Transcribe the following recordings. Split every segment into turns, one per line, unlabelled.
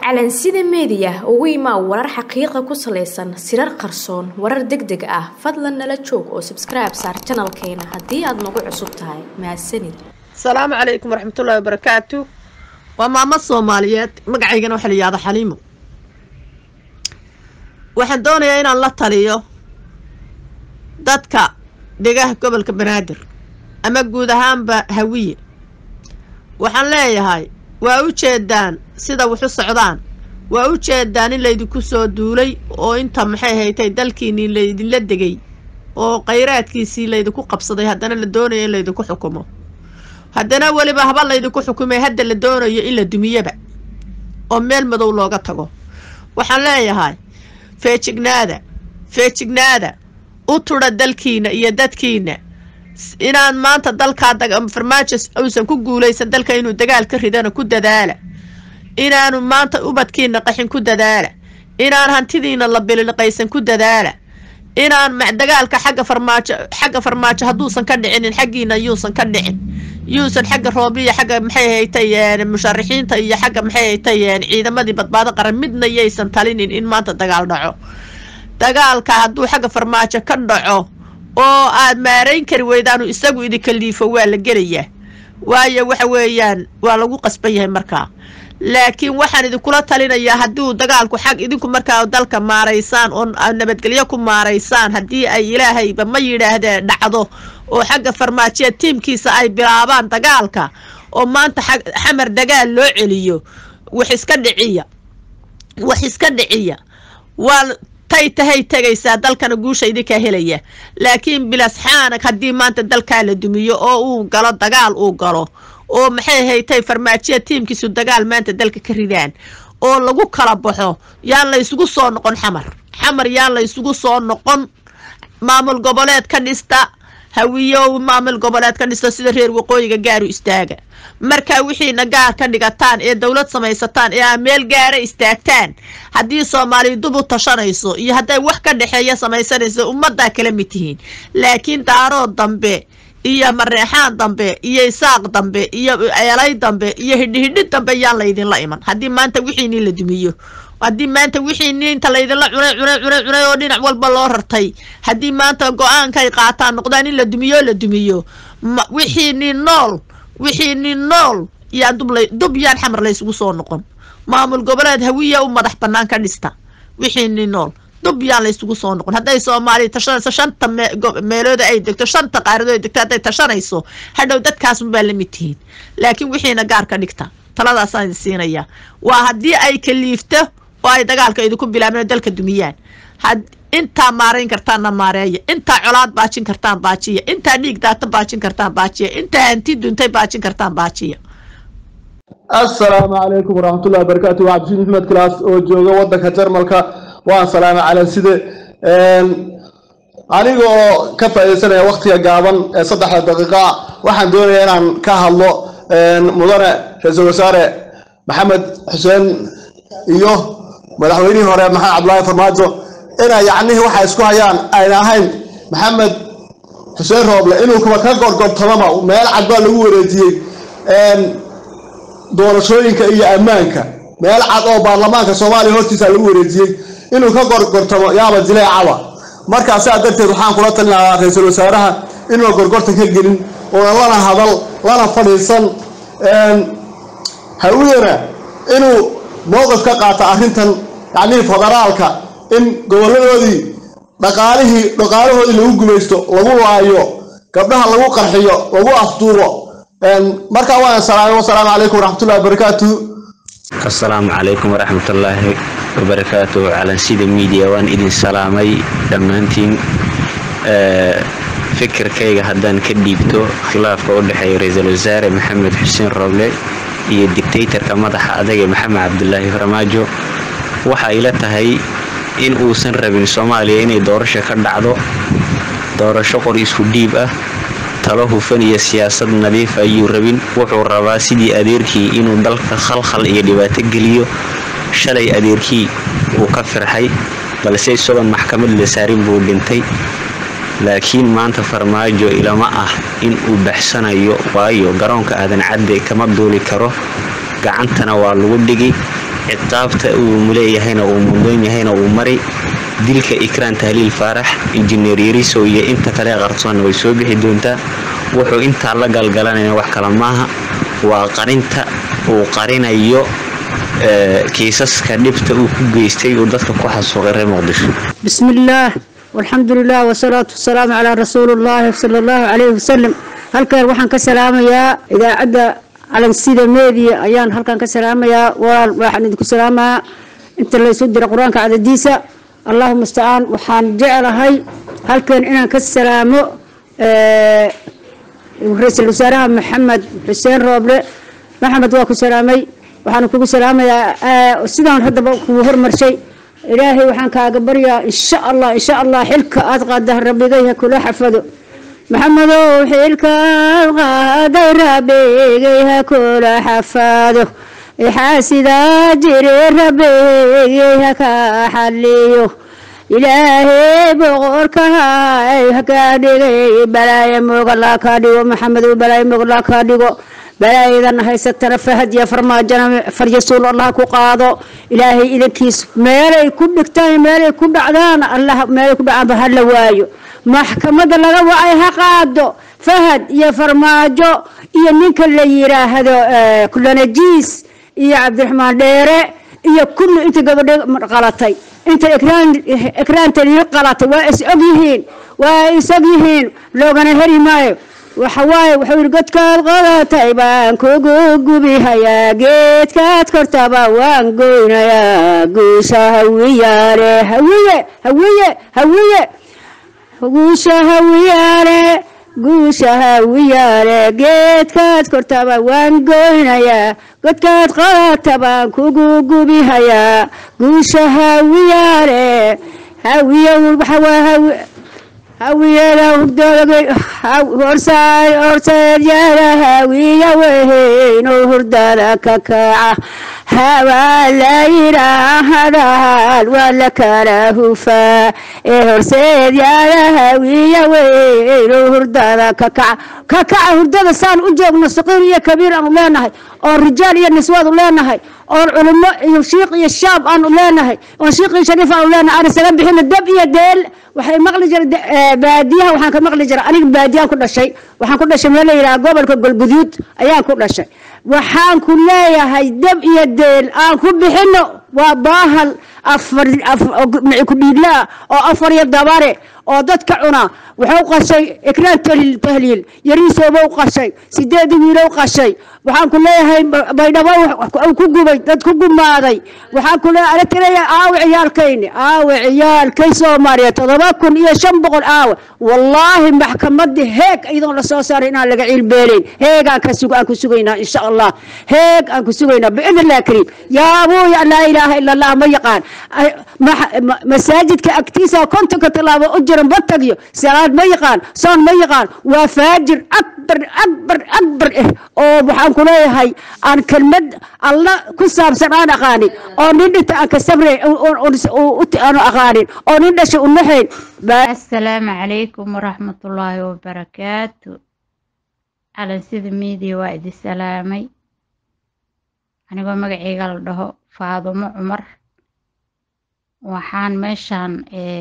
calansida meediya ugu imaa warar xaqiiqa ku salaysan sirar qarsoon warar deg deg ah fadlan nala joog oo sabskribe saar janalkeena haddii aad nagu cusub tahay mahadsanid
asalaamu calaykum waraxmatullaahi wabarakaatu waa maamo soomaaliyeed magacaygana waxa la yihahda xaliimo waxaan doonayaa inaan la taliyo dadka degaha gobolka banaadir ama guud ahaanba hawiye waxaan leeyahay waa u jeedaan sida wuxu socdaan waa u jeedaan in laydinku soo duulay oo inta maxay haytay dalkiinnii laydinla degay oo khayraadkiisii laydinku qabsaday haddana la doonayo in laydinku xukumo haddana weliba haba laydinku xukumay hadda la doonayo in la dumiyaba oo meel madow looga tago waxaan leeyahay feejignaada feejignaada u tudha dalkiina iyo dadkiina inaan maanta dalkaa farmaajo uusan ku guulaysan dalka inuu dagaal ka ridana ku dadaala inaanu maanta ubadkiina qaxin ku dadaala inaan hantidiina la bililiqaysan ku dadaala inaan dagaalka xagga farmaajo xagga farmaajo hadduusan ka dhicinin xaggiina yuusan ka dhicin yuusan xagga roobliya xagga maxay haytay musharaxiinta iyo xagga maxay haytay ciidamadii badbaado qaran midna yaysan talinin in maanta dagaal dhaco dagaalka hadduu xagga farmaajo ka dhaco oo aad maarayn kari weydaanu isagu idinka liifo waa la gelayaa waayo waxa weeyaan waa lagu qasban yahay markaa laakiin waxaan idinkula talinayaa hadduu dagaalku xag idinku markaa dalka maaraysaan oo nabadgelyo ku maaraysaan haddii ay ilaahayba ma yidhaahdee dhacdo oo xagga farmaajiya tiimkiisa ay bilaabaan dagaalka oo maanta xamar dagaal loo celiyo wax iska dhiciya wax iska dhiciya waa tay tahay tegaysaa dalkana guusha idinkaa helaya laakiin bilasxaanak haddii maanta dalkaa la dumiyo oo uu galo dagaal uu galo oo maxay haytay farmaajiya tiimkiisu dagaal maanta dalka ka ridaan oo lagu kala baxo yaan la ysugu soo noqon xamar xamar yaan la ysugu soo noqon maamul goboleed ka dhista hawiyow maamul goboleed ka dhista sida reer waqooyiga gaaru istaaga markaa wixiina gaar ka dhigataan ee dowlad samaysataan ee aa meel gaara istaagtaan haddii soomaaliya dub u tashanayso iyo hadday wax ka dhexeeya samaysanayso ummaddaa kala mid tihiin laakiin daarood dambe iyo mareexaan dambe iyo isaaq dambe iyo eelay dambe iyo hidhihidhi dambe yaan laydinla iman haddii maanta wixiinii la dumiyo haddii maanta wixiinii inta laydinla cunay cunay cunay cunay oo dhinac walba loo rartay haddii maanta go-aankay qaataan noqdaan in la dumiyo la dumiyo wixiinii nool wixiinii nool yaan dub yaan xamar laysugu soo noqon maamul goboleed hawiya u madax bannaan ka dhista wixiinii nool dub yaan laysugu soo noqon hadday soomaaliya tashanayso shanta meelooda ay degto shanta qaaradood ay degto hadday tashanayso hadhow dadkaasunbaa la mid tihiin laakiin wixiina gaar ka dhigta taladaasaan idin siinayaa waa haddii ay kaliifto oo ay dagaalka idinku bilaabeen oo dalka dumiyaan intaa maarayn kartaanna maareeya intaa colaad baajin kartaan baajiya intaa dhiig daata baajin kartaan baajiya intaa hanti duntay baajin kartaan baajiya
assalaamu calaykum waraxmatullahi wabarakaatu waa cabdishiid maxmed claas oo jooga wadanka jarmalka waan salaama calanside aniga oo ka faaidaysanaya waktiga gaaban ee saddexda daqiiqa waxaan doonaya inaan ka hadlo mudane ra-iisul wasaare maxamed xuseen iyo madaxweynihii hore maxamed cabdulaahi farmaajo inay yacnihii waxay isku hayaan ayna ahayn maxamed xuseen rooble inuu kuba ka gorgortamaba meel cad baa lagu wareejiyey doorashooyinka iyo ammaanka meel cad oo baarlamaanka soomaaliya hortiisa lagu wareejiyey inuu ka gorgortamo yaaba jileecaba markaa sidaa darteed waxaan kula talin lahaa ra-iisul wasaaraha inuuna gorgortan ka gelin oona lana hadal lana fadhiisan hawiyana inuu mowqif ka qaata arrintan yacnihii federaalka in goboladoodii dhaqaalihii dhaqaalahoodii lagu gumaysto lagu laayo gabdhaha lagu qarxiyo lagu afduubo markaa waan salaamay wasalaamu calaykum waraxmatullahi wabarakaatu
assalaamu calaykum waraxmatullaahi wabarakaatu calansida miidiya waan idin salaamay dhammaantiin fikirkayga haddaan ka dhiibto khilaafka u dhexeeya ra-iisul wasaare maxamed xuseen roble iyo dictaytarka madaxa adaga maxamed cabdulaahi farmaajo waxa ila tahay in uusan rabin soomaaliya inay doorasho ka dhacdo doorasho qor isku dhiib ah talo hufan iyo siyaasad nadiif ayuu rabin wuxuu rabaa sidii adeerkii inuu dalka khalkhal iyo dhibaato geliyo shalay adeerkii uu ka firxay balse isagoon maxkamad la saarin buu dhintay laakiin maanta farmaajo ilama ah in uu baxsanayo waayo garoonka aadan cadde kama duuli karo gacantana waa lagu dhigi ciqaabta uu leeyahayna uu mudan yahayna uu mari dilka ikraan tahliil faarax injineer yariso iyo inta kale qarsoonna way soo bixi doontaa wuxuu intaa la galgalanaya wax kale maaha waa qarinta uu qarinayo kiisaska dhibta uu ku geystay uu dadka ku xasuuqay reer muqdisho
بسم الله والحمد لله والصلاة والسلام على رسول الله صلى الله عليه وسلم halkan waxaan ka salaamayaa idaacadda calansida media ayaan halkan ka salaamayaa walaal waxaan idinku salaamayaa inta la isu dira qur-aanka cadadiisa allahuma mustacaan waxaan jeclahay halkan inaan ka salaamo ra-iisul wasaaraha maxamed xuseen rooble maxamed waa ku salaamay waxaan kugu salaamayaa sidaan haddaba kugu hormarshay ilaahay waxaan kaaga baryaa insha allah insha allah xilka aad qaada rabbigayha kula xafado maxamedow xilkaad qaaday rabbigayha kula xafado xaasidaa jiri rabbigayha ka xaliyo ilaahay boqorkahay hakaa dhigay balaayo moogala kaa dhigo maxamedow balaayo moogala kaa dhigo balaayadan haysatana fahad iyo farmaajana faryasuul allah ku qaado ilaahay idankiis meelay ku dhigtaan meelay ku dhacdaan allah meelay ku dhacaanba ha la waayo maxkamadda laga wacay ha qaado fahad iyo farmaajo iyo ninka la yiraahdo kulanajiis iyo cabdiraxmaan dheere iyo kulli inta gabadho qalatay inta ekraanta lii qalatay waa is og yihiin waa is og yihiin loogana heri maayo waxawaaye wuxuu yidhi godkaad qodatay baan kugu gubihayaa geedkaad kortaba waan goynayaa guusha hawiyaale hawiye hawiye hawiye guusha hawiyaale guusha hawiyaale geedkaad kortaba waan goynayaa godkaad qodata baan kugu gubihayaa guusha hawiyaale hawiye waxawaa hawi hawiyada horseedyada hawiya weynoo hurdada ka kaca hawaa la yidhaahdaal waa la kala hufaa ee horseedyada hawiya weynoo hurdada ka kaca ka kaca hurdada saan u joogno saqiir iyo kabiir aanu leenahay oo rijaal iyo niswaadu leenahay oon culimo iyo shiiq iyo shaab aanu leenahay oon shiiq iyo shariif aanu leenahay aan isaga bixino dab iyo deel waxay maqli jira baadiyaha waxaan ka maqli jira aniga baadiyaan ku dhashay waxaan ku dhashay meel la yidhaha gobolka golguduud ayaan ku dhashay waxaan ku leeyahay dab iyo deel aan ku bixino waa baahal afar ku dhiidlaa oo afar iyo dabare oo dadka cuna wuxuu qashay ikraan tahliil yariisooba u qashay sideed wiilo u qashay waxaan ku leeyahay baydhabo ku gubay dad ku gumaaday waxaan ku leeyahay alatiraya aawe ciyaalkayni aawe ciyaalkay soomaaliya todoba kun iyo shan boqol aawe wallaahi maxkamadii heeg iyadoon lasoo saaray inaan laga ciilbeelayn heegaan ka sug aan ku sugaynaa insha allah heeg aan ku sugaynaa biidn illah kariim yaa abuuya laa ilaaha ila allah ma yaqaan masaajidka agtiisa kontonka tallaabo u jiran batagyo salaad ma yaqaan soon ma yaqaan waa faajir akbar akbar akbar eh oo waxaan ku leeyahay aan kelmad alla ku saabsan aan aqaanin oo nin dhinta aan ka sabrayn aanu aqaanin oo nin dhasha u naxayn
asalaamu calaykum waraxmatullaahi wabarakaatu calansida miidiya waa idi salaamay anigoo magaceyga la dhaho faadumo cumar waxaan meeshaan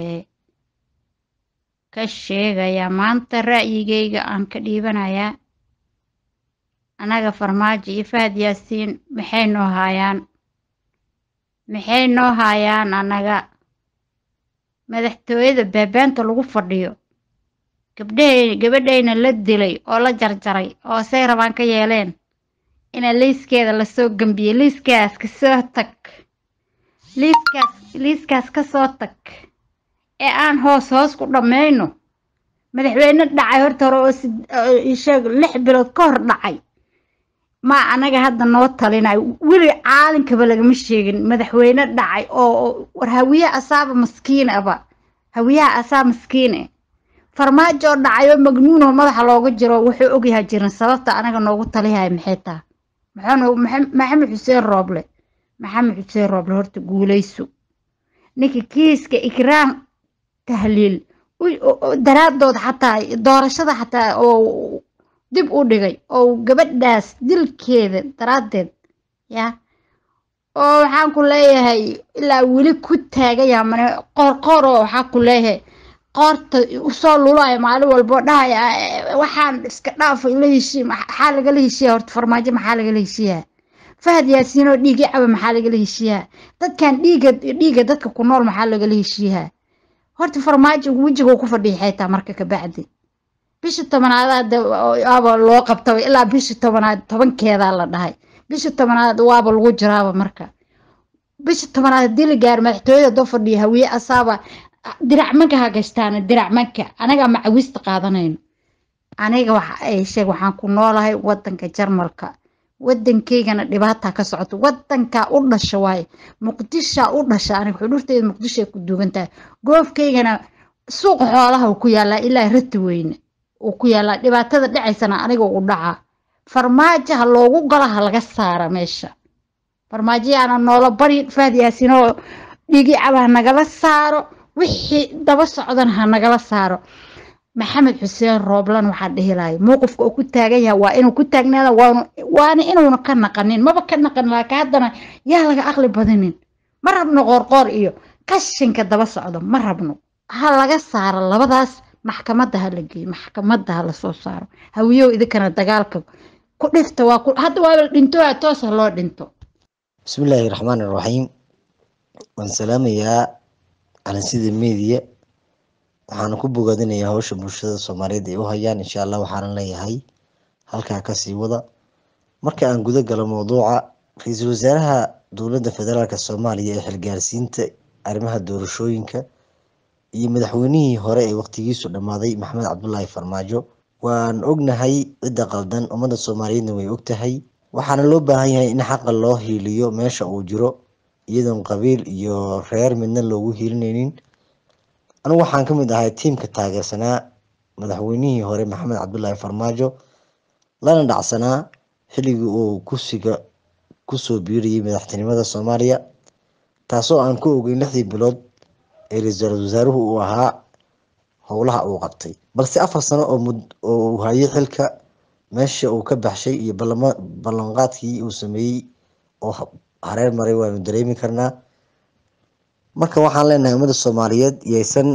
ka sheegayaa maanta ra'yigayga aan ka dhiibanayaa annaga farmaajo iyo fahad yaasiin maxay noo haayaan maxay noo haayaan annaga madaxtooyada beebeenta lagu fadhiyo gabdhahay gabadhayna la dilay oo la jarjaray oo say rabaan ka yeeleen ina liiskeeda lasoo gambiyey liiskaas kasoo tag liiskaas liiskaas ka soo tag ee aan hoos hoos ku dhammayno madaxweyne dhacay horta hore oo isheeg lix bilood ka hor dhacay ma anaga hadda noo talinayo weli caalinkaba lagama sheegin madaxweyne dhacay oo war hawiyaha asaaba maskiin aba hawiyaha asaa maskiin eh farmaajo oo dhacay oo magnuunoo madaxa looga jiro wuxuu ogyahay jirin sababta anaga noogu taliyahay maxay taa maxamed xuseen rooble maxamed xuseen rooble horta guulayso ninka kiiska ikraam tahliil daraadood xataa doorashada xataa oo dib u dhigay oo gabadhaas dilkeeda daraaddeed ya oo waxaan ku leeyahay ilaa weli ku taagaya mane qoorqoor oo waxaa ku leeyahay qoorta usoo lulaya maalin walbo dhahaya "Eh, waxaan iska dhaafay la heshii maxaa lagala heshiiya horta farmaajo maxaa lagala heshiiyaa fahad yaasiin oo dhiigi caba maxaa lagala heshiiyaa dadkan dhiiga dhiiga dadka ku nool maxaa lagala heshiiyaa horta farmaajo wejiga ku fadhiya xitaa marka kabacdi bisha tobanaad waaba loo qabtaba ilaa bisha tobanaad tobankeedaa la dhahay bisha tobanaad waaba lagu jiraaba marka bisha tobanaad haddii la gaaro madaxtooyada doo fadhiya hawiye asaaba dirac manka ha gashtaana dirac manka anagaa macawista qaadanayno aniga waxa ay sheeg waxaan ku noolahay wadanka jarmalka wadankeygana dhibaata ka socoto wadankaa u dhasha waaye muqdishaa u dhasha aniga xudurteeda muqdisho ay ku duugan tahay goofkeygana suuqa xoolaha uu ku yaalaa ilaa rati weyne uu ku yaalaa dhibaatada dhacaysana aniga u dhacaa farmaajo ha loogu galo ha laga saara meesha farmaajo yaana noola bari faad yaasin oo dhigi caba ha nagala saaro wixii daba socdan ha nagala saaro maxamed xuseen rooblan waxaa dhihi lahay mowqifka uu ku taagan yahay waa inuu ku taagnaada waanu waana inuuna ka naqanin maba ka naqan laakiin haddana yaa laga aqli badinin ma rabno qoorqoor iyo qashinka daba socdo ma rabno ha laga saaro labadaas maxkamadda ha la geeyo maxkamadda ha lasoo saaro hawiyow idinkana dagaalka ku dhifta waa ku hadda waaba la dhinto waa toos ha loo dhinto
bismillaahi raxmaan iraxiim waan salaamayaa calansida meediya waxaana ku bogaadinayaa hawsha bulshada soomaaliyeed ay u hayaan insha allah waxaana leeyahay halkaa kasii wada marka aan guda galo mowduuca ra-iisul wasaaraha dowladda federaalk soomaaliya ee xilgaarsiinta arrimaha doorashooyinka iyo madaxweynihii hore ee waqtigiisu dhammaaday maxamed cabdulaahi farmaajo waan ognahay cidda qaldan ummadda soomaaliyeedna way ogtahay waxaana loo baahan yahay in xaqa loo hiiliyo meesha uu jiro iyadoon qabiil iyo reer midna loogu hiilinaynin anigu waxaan ka mid ahay tiimka taageersanaa madaxweynihii hore maxamed cabdulaahi farmaajo lana dhacsanaa xilligii uu kursiga kusoo biirayay madaxtinimada soomaaliya taasoo aan ku ogeyn lixdii bilood ee ra-iisul wasaaruhu uu ahaa howlaha uu qabtay balse afar sano oo mud oo uu hayay xilka meesha uu ka baxshay iyo balama ballanqaadkii uu sameeyey oo ha- hareer maray waanu dareemi karnaa marka waxaan leenahay ummadda soomaaliyeed yaysan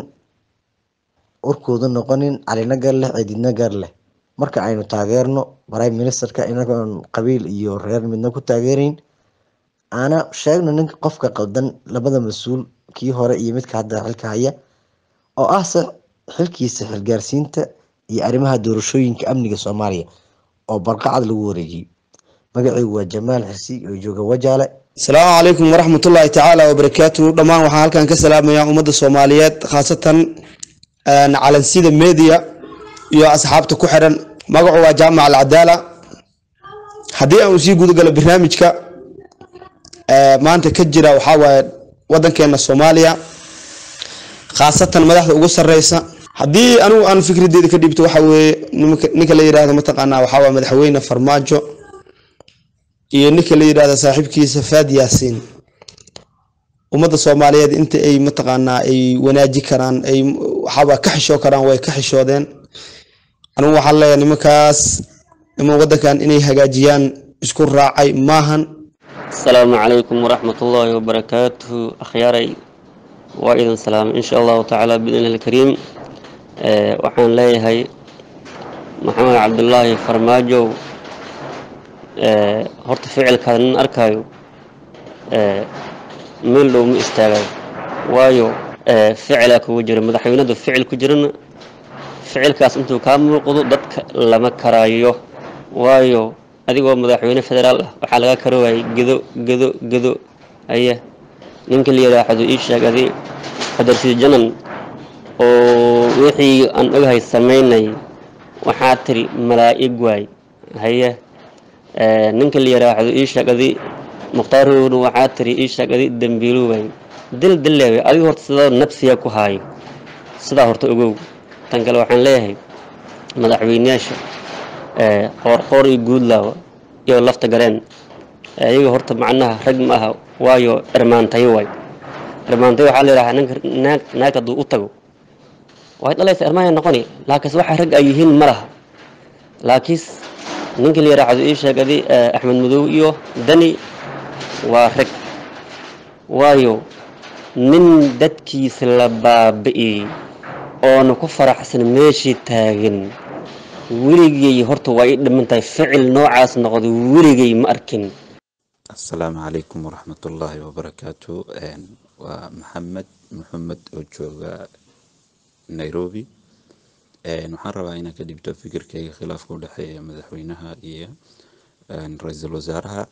urkooda noqonin calina gar leh cididna gar leh marka aynu taageerno prime ministerka inagoon qabiil iyo reer midna ku taageerayn aana sheegno ninka qofka qaldan labada mas-uul kii hore iyo midka hadda xilka haya oo ah se xilkiisa xilgaarsiinta iyo arrimaha doorashooyinka amniga soomaaliya oo barqacad lagu wareejiyey magacaygu waa jamaal xirsi oo jooga wajaale
asalaamu calaykum waraxmatullaahi tacaala wabarakaatuhu dhammaan waxaan halkan ka salaamayaa ummadda soomaaliyeed khaasatan een, calansida media iyo asxaabta ku xiran magacu waa jaamac alcadaala haddii aan sii gudagalo barnaamijka ee, maanta ka jira waxaa waaye wadankeena soomaaliya khaasatan madaxda ugu sareysa haddii anigu aan fikradeeda ka dhibto waxa weeye nimanka- ninka la yidhaahdo mataqaanaa waxaa waaye madaxweyne farmaajo iyo ninka la yidhaahdo saaxiibkiisa faad yaasiin ummadda soomaaliyeed inta ay mataqaanaa ay wanaaji karaan ay waxaaba ka xishoo karaan way ka xishoodeen anigu waxaan leeyahay nimankaas niman wadankan inay hagaajiyaan isku raacay maahan
asalaamu calaykum waraxmat ullaahi wabarakaatuhu akhyaaray waa idin salaamay insha allahu tacaala biidni ilkariim Eh, waxaan leeyahay maxamed cabdulaahi farmaajow eh, horta ficilkaada nin arkaayo eh, meel dhow ma istaagayo waayo eh, ficilaa kugu jira madaxweynadu ficil ku jirana ficilkaas intuu kaa muuqdo dadka lama karaayo waayo adigoo madaxweyne federaal ah waxaa laga karoowayay gedo gedo gedo aya ninka la yidhaahdo ii sheeg adi qadarsiid janan oo wixii aan ogahay samaynay waxaa tiri malaa'ig waay haye Eh, ninka la yidhaahdo ii sheeg adi mukhtaarowna waxaa tiri ii sheeg adi dembiilu waay dil dileeway adiga horta sidoo nafsiya ku haayo sidaa horta ogow tan kale waxaan leeyahay madaxweyneyaasha eh, qoorqoor iyo guudlaawa iyo lafta gareen Eh, iyaga horta macnaha rag ma aha waayo irmaantayo waay irmaantayo waxaa la yidhahaa ninka naag naagta hadduu u tago way dhalaysa irmaanay noqoni laakiinse waxa rag ay yihiin ma laha laakiinse ninka la yidhaahdo ii sheegadi axmed madow iyo dani waa rag waayo nin dadkiisa la baabi'i oona ku faraxsan meeshii taagan weligay horta waa ii dhiman tahay ficil noocaas noqda weligay ma arkin
asalaamu calaykum waraxmatullaahi wabarakaatu waa maxamed maxamed oo jooga nairobi waxaan rabaa inaan ka dhibto fikirkayga khilaafka u dhexeeya madaxweynaha iyo ra-iisul wasaaraha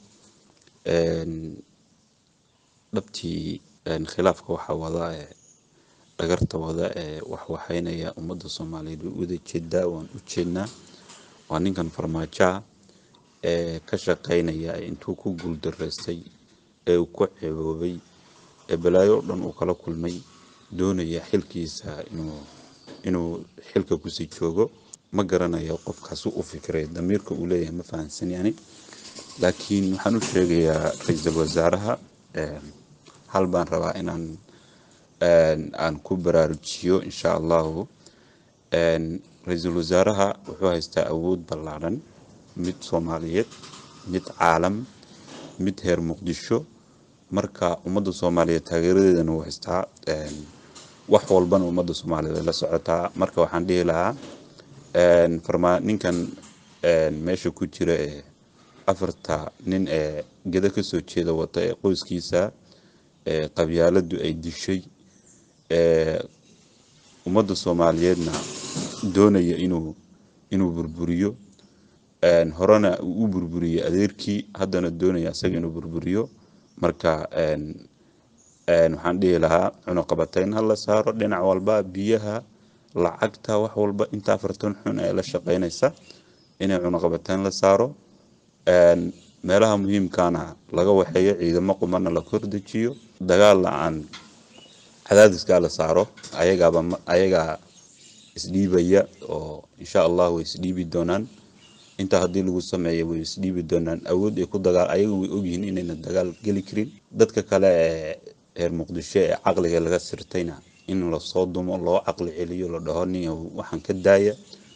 dhabtii khilaafka waxaa wada ee dhagarta wada ee waxwaxeynaya ummadda soomaaliyeed way uwada jeedaa waan u jeednaa waa ninkan farmaajoa ee ka shaqeynaya intuu ku guuldaraystay ee uu ku ceeboobay ee balaayo o dhan uu kala kulmay doonaya xilkiisa inuu inuu xilka kusii joogo ma garanayo qofkaas u fikiray damiirka uu leeyahay ma fahansan yani laakiin waxaan u sheegayaa ra-iisul wasaaraha hal baan rabaa inaan aan ku baraarujiyo insha allahu ra-iisul wasaaraha wuxuu haystaa awood ballaadhan mid soomaaliyeed mid caalam mid heer muqdisho marka ummadda soomaaliyeed taageeradeedana uu haystaa wax walbana ummadda soomaaliyeed ay la socotaa marka waxaan dhihi lahaa farmaa ninkan meesha ku jira ee afarta nin ee geda kasoo jeeda wata ee qoyskiisa ee qabyaaladu ay dishay ee ummadda soomaaliyeedna doonaya inuu inuu burburiyo horena uu u burburiyey adeerkii haddana doonaya isaga inuu burburiyo marka waxaan dhihi lahaa cunuqabatayn ha la saaro dhinac walba biyaha lacagta wax walba inta afartan xun ee la shaqeynaysa inay cunuqabatayn la saaro meelaha muhiimkana laga waxeeyo ciidamo qumana la kordejiyo dagaal la-aan cadaadiskaa la saaro ayagaaba ayagaa isdhiibaya oo insha allah way isdhiibi doonaan intaa haddii lagu sameeyo way isdhiibi doonaan awood ay ku dagaal ayaga way ogyihiin inayna dagaal geli karin dadka kale ee reer muqdisho ee caqliga laga sirtayna in lasoo dumo loo caqli celiyo la dhaho nin waxaan ka daaya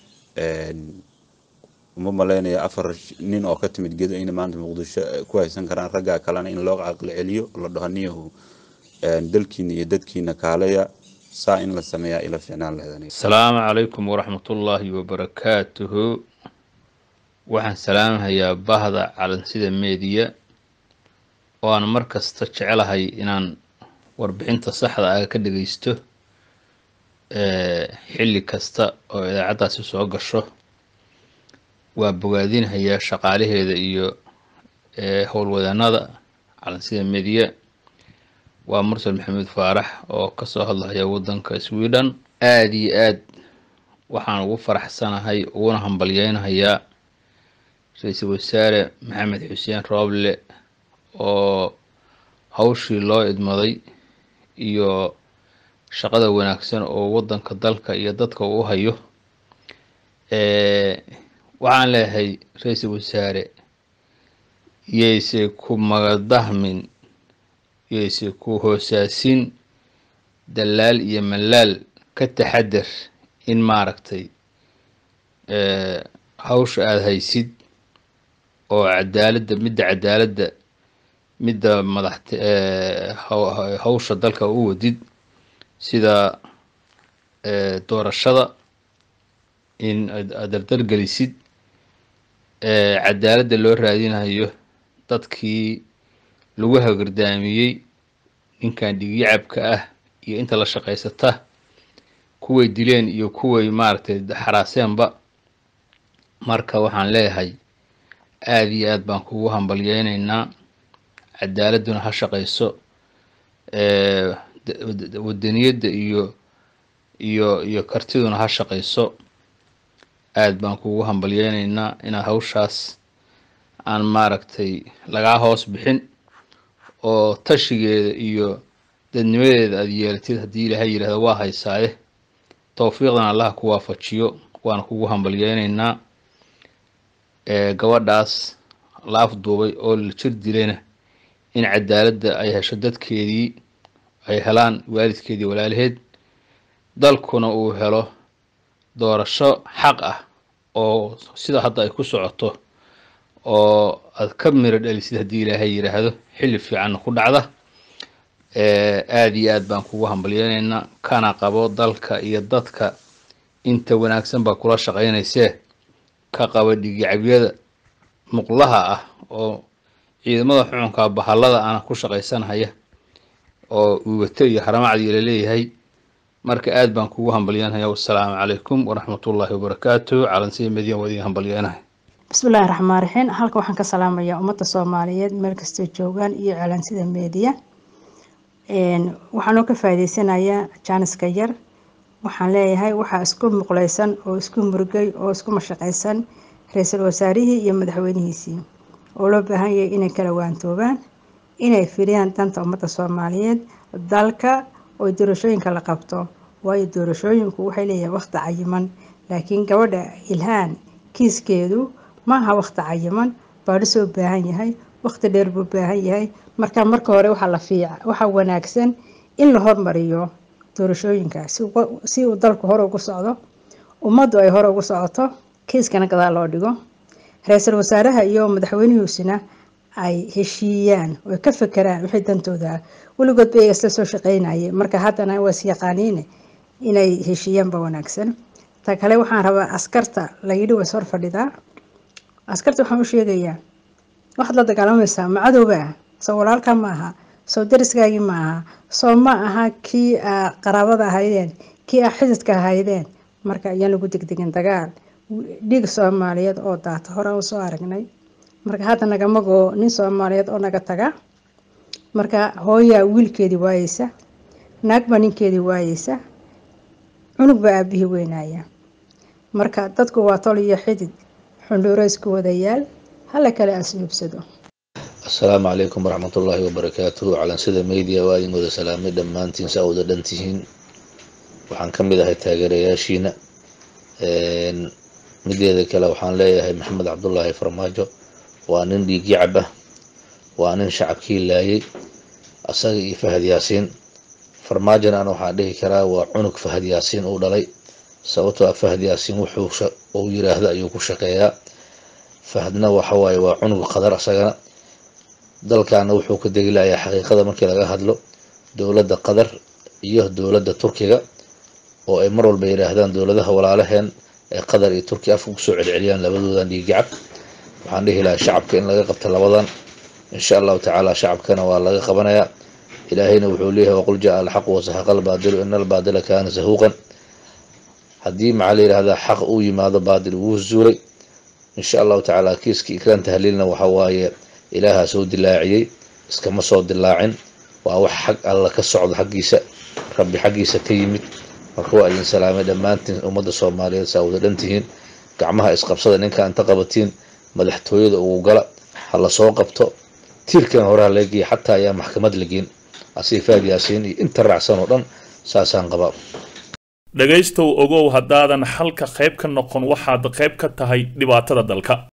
uma malaynaya afar nin oo ka timid gedo in maanta muqdisho ku haysan karaan raggaa kalena in loo caqli celiyo la dhaho niyahu dalkiina iyo dadkiina kaaleya saa in la sameeyaa ila ficnaan lahedan
asalaamu calaykum waraxmatullaahi wabarakaatuhu waxaan salaamahayaa bahda calansida meediya oo aan mar kasta jecelahay inaan warbixinta saxda ah ka dhageysto xilli kasta oo idaacaddaasi soo gasho waa bogaadinhayaa shaqaalaheeda iyo howlwadaanada calansida meediya waa mursal maxamed faarax oo kasoo hadlahaya wadanka sweden aada iyo aad waxaan ugu faraxsanahay uguna hambalyeynahayaa ra-iisul wasaare maxamed xuseen rooble oo hawshii loo idmaday iyo shaqada wanaagsan oo wadanka dalka iyo dadka uu hayo waxaan leeyahay ra-iisul wasaare yayse ku magadahmin yayse ku hoosaasin dalaal iyo malaal ka taxadar in maaragtay hawsha aada haysid oo cadaaladda midda cadaaladda midda madaxt hawsha dalka u wadid sida doorashada in aad dardargelisid cadaaladda loo raadinayo dadkii lagu hagardaamiyey ninkan dhigyacabka ah iyo inta la shaqaysata kuway dileen iyo kuway maaragtay xaraaseenba marka waxaan leeyahay aada iyo aad baan kugu hambalyeynaynaa cadaaladduna ha shaqayso wadaniyadda iyo iyo iyo kartiduna ha shaqayso aad baan kugu hambalyeynaynaa inaad hawshaas aan maaragtay lagaa hoos bixin oo tashigeeda iyo dadnimadeeda aada yeelatid haddii ilaahay yidhahdo waa haysaaye towfiiqdan allaha ku waafajiyo waana kugu hambalyeynaynaa gabadhaas la afduubay oo la jir dilayna in cadaaladda ay hesho dadkeedii ay helaan waalidkeedii walaalaheed dalkuna uu helo doorasho xaq ah oo sida hadda ay ku socoto oo aad ka miro dhalisid haddii ilaahay yidhaahdo xilli fiicanna ku dhacda aada iyo aad baan kugu hambalyeynaynaa kana qabo dalka iyo dadka inta wanaagsan baa kula shaqaynaysee ka qaba dhigicabyada muqlaha ah oo ciidamada xukunka bahallada ana ku shaqaysanhaya oo uwato iyo haramacdii laleeyahay marka aad baan kugu hambalyeynaya wassalaamu calaykum waraxmatullaahi wabarakaatu calansiya madiyan waa idin hambalyeynahay
bismillaahi raxmaan raxiim halkan waxaan ka salaamayaa ummadda soomaaliyeed meel kastoo joogaan iyo calansida meediya waxaan oo ka faa'iideysanayaa jaaniska yar waxaan leeyahay waxaa isku muqleysan oo isku murugay oo isku mashaqaysan ra-iisul wasaarihii iyo madaxweynihiisii oo loo baahan yahay inay kala waantoobaan inay firiyaan danta ummadda soomaaliyeed dalka oo doorashooyinka la qabto waayo doorashooyinku waxay leeyihiin waqti cayiman laakiin gabadha ilhaan kiiskeedu maaha waqti cayiman baadhi soo baahan yahay waqti dheer buu baahan yahay marka marka hore waxaa la fiica waxaa wanaagsan in la hormariyo doorashooyinka si uu dalku hore ugu socdo ummaddu ay hore ugu socoto kiiskana gadaal loo dhigo ra-iisul wasaaraha iyo madaxweynihiisuna ay heshiiyaan oo ka fekeraan wixii dantooda ah weligood bay isla soo shaqeynayay marka haddana waa isyaqaaniine inay heshiiyaanba wanaagsan ta kale waxaan rabaa askarta layidhi way hor fadhidaa askarta waxaan u sheegayaa waxaad la dagaalamaysaa ma cadowba ah soo walaalka ma aha soo dariskaagii ma aha soo ma aha kii aa qaraabada ahaydeen kii aa xididka ahaydeen marka ayaan lagu degdegin dagaal dhiig soomaaliyeed oo daata hore u soo aragnay marka hadda nagamagoo nin soomaaliyeed oo naga taga marka hooyaa wiilkeedii waayeysa naag baa ninkeedii waayeysa cunug baa aabihii weynaya marka dadku waa tol iyo xidid xundhuuro isku wadayaal hala kale asluubsado
asalaamu calaykum waraxmatullaahi wabarakaatuhu calansida media waa idin wada salaamay dhammaantiin saa wada dhan tihiin waxaan ka mid ahay taageerayaashiina mideeda kale waxaan leeyahay maxamed cabdulaahi farmaajo waa nin dhiigyacab ah waa nin shacabkii laayay asaga iyo fahad yaasiin farmaajona ana waxaan dhihi karaa waa cunug fahad yaasiin uu dhalay sababtoo ah fahad yaasiin wuxuu uu yiraahdo ayuu ku shaqeeyaa fahadna waxawaaye waa cunug qadar asagana dalkaana wuxuu ka degilayaa xaqiiqada markii laga hadlo dowladda qatar iyo dowladda turkiga oo ay mar walba yidhaahdaan dowladaha walaalaheen ee qatar iyo turkiya afka kusoo celceliyaan labadoodan dhiiggacab waxaan dhihi lahaa shacabka in laga qabta labadan insha allahu tacaala shacabkana waa laga qabanayaa ilaahayna wuxuu leeyahay waqul jaa alxaqu wasaxaqa albaadilu ina albaadila kaana sahuuqan haddii maxaa la yidhahdaa xaq uu yimaado baadil wuu zuulay insha allahu tacaala kiiska ikraan tahliilna waxa waaye ilaahaa soo dilaaciyey iskama soo dilaacin waa wax xag alla ka socdo xaggiisa rabbi xaggiisa ka yimid marka waa idin salaamay dhammaantiin ummadda soomaaliyeed saa wada dhan tihiin gacmaha isqabsada ninka inta qabatiin madaxtooyada ugu gala ha la soo qabto tiirkan horeha laga geeya xataa ayaa maxkamad la geen asii faad yaasiin iyo inta raacsan oo dhan saasaan qabaa
dhegaystow ogow haddaadan xalka qayb ka noqon waxaad qayb ka tahay dhibaatada dalka